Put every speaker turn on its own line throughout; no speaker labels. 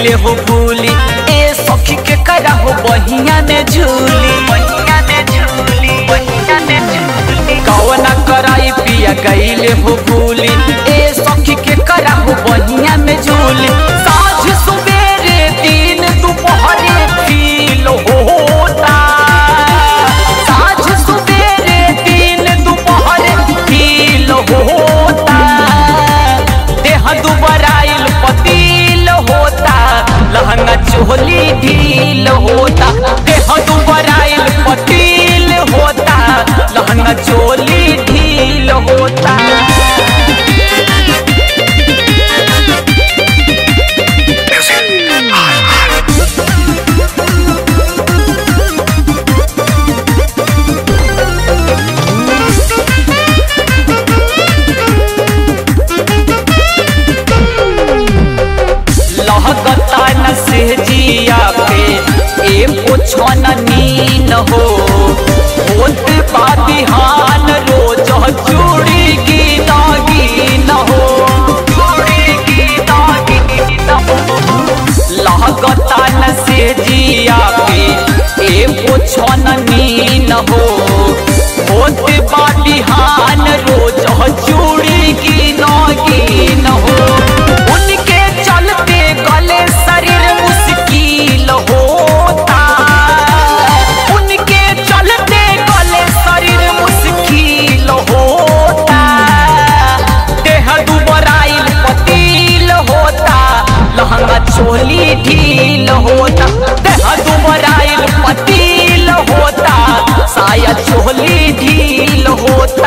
गईले हो भूली ए सखी के करा हो बहिया में झूली बहिया में झूली बहिया में झूली कवना कराई पिया गईले हो भूली ए सखी के करा हो बहिया में झूली साँझ सुबेरे दिन दोपहरे फील होता साँझ सुबेरे दिन दोपहरे फील होता देह दुबराइल पतील होता लहंगा चोली ढील होता देह दुबराइल पतील होता लहंगा चोली ढील होता लहकता न सेजिया पे ए पोछन नीन हो होत बा बिहान रोज चूड़ी की दागीन हो चूड़ी की दागीन हो लहकता न सेजिया पे ए पोछन नीन हो होत बा बिहान रोज चूड़ी की नागिन हो उनके चलते गले शरीर मुश्किल होता उनके चलते गले शरीर मुश्किल होता देह दुबराइल पतील होता लहंगा चोली ढील होता देह दुबराइल पतील होता साया चोली ढील होता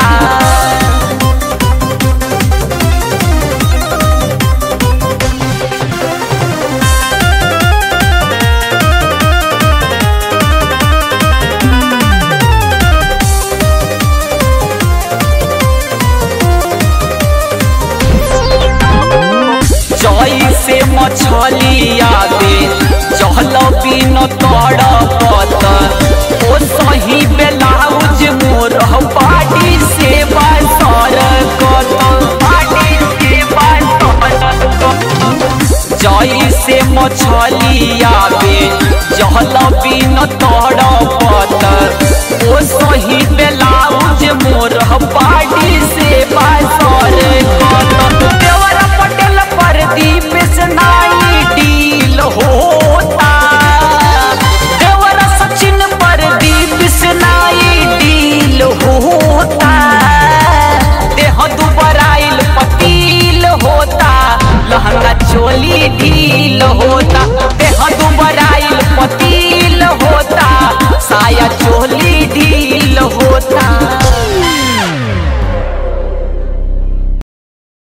जई से मछलिया दे जहल बिन तड़पत ओ सही बेलाउज मोर बाड़ी से बसर कत बाड़ी से बसर जई से मछलिया दे जहल बिन तड़पत ओ सही बेलाउज मोर बाड़ी से बसर कत देवरा पटेल पर दीप स्नाई डील होता देवरा सचिन पर दीप स्नाई डील होता देह दुबराइल पतील होता लहंगा चोली ढील होता देह दुबराइल पतील होता साया चोली ढील होता